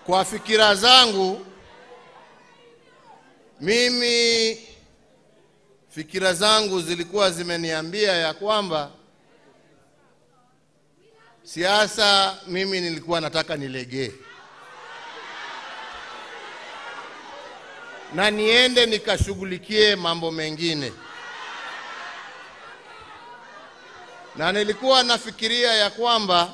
Kwa fikira zangu mimi, fikira zangu zilikuwa zimeniambia ya kwamba siasa, mimi nilikuwa nataka nilegee na niende nikashughulikie mambo mengine, na nilikuwa nafikiria ya kwamba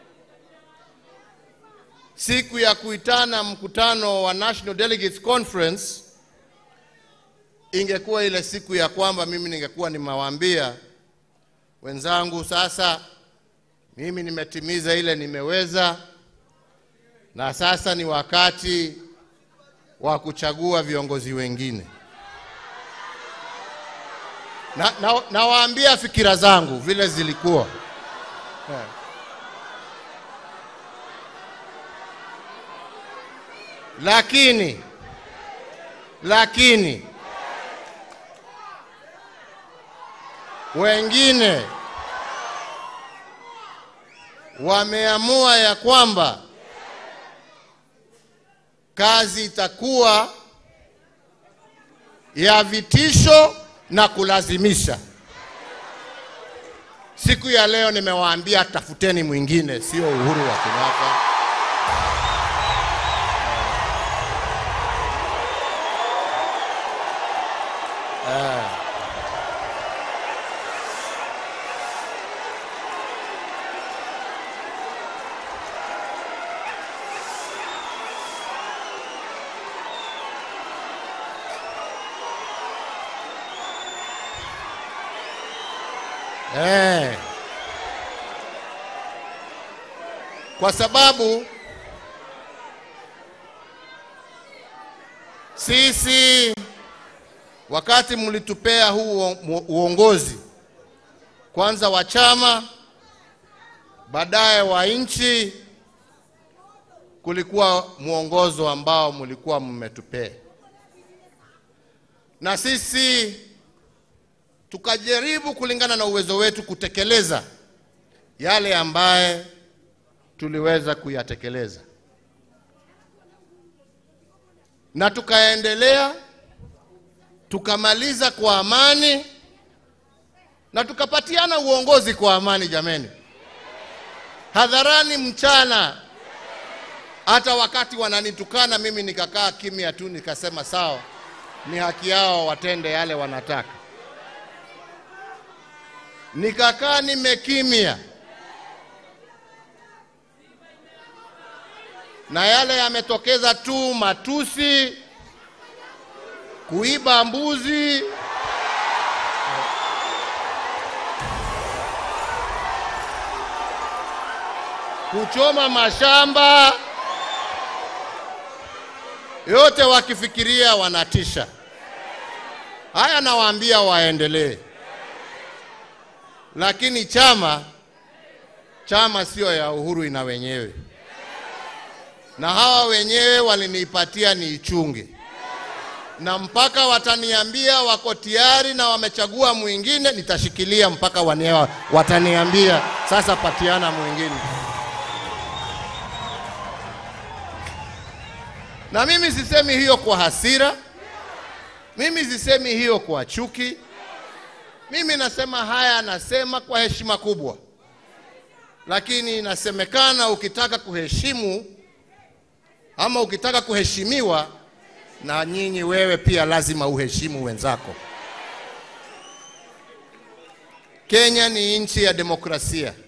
siku ya kuitana mkutano wa National Delegates Conference ingekuwa ile siku ya kwamba mimi ningekuwa nimewaambia wenzangu, sasa mimi nimetimiza ile nimeweza, na sasa ni wakati wa kuchagua viongozi wengine. Na, na, nawaambia fikira zangu vile zilikuwa yeah. Lakini lakini wengine wameamua ya kwamba kazi itakuwa ya vitisho na kulazimisha. Siku ya leo nimewaambia tafuteni mwingine, sio Uhuru wa Kenyatta. Eh. Kwa sababu sisi wakati mlitupea huu uongozi kwanza wa chama baadaye wa nchi, kulikuwa mwongozo ambao mlikuwa mmetupea, na sisi tukajaribu kulingana na uwezo wetu kutekeleza yale ambaye tuliweza kuyatekeleza, na tukaendelea tukamaliza kwa amani na tukapatiana uongozi kwa amani. Jameni, hadharani, mchana, hata wakati wananitukana mimi nikakaa kimya tu, nikasema sawa, ni haki yao watende yale wanataka nikakaa nimekimya, na yale yametokeza tu matusi, kuiba mbuzi, kuchoma mashamba, yote wakifikiria wanatisha. Haya, nawaambia waendelee lakini chama chama sio ya Uhuru, ina wenyewe, na hawa wenyewe waliniipatia niichunge, na mpaka wataniambia wako tayari na wamechagua mwingine, nitashikilia mpaka wanewa, wataniambia sasa patiana mwingine. Na mimi sisemi hiyo kwa hasira, mimi sisemi hiyo kwa chuki. Mimi nasema haya, nasema kwa heshima kubwa, lakini inasemekana ukitaka kuheshimu ama ukitaka kuheshimiwa, na nyinyi wewe pia lazima uheshimu wenzako. Kenya ni nchi ya demokrasia.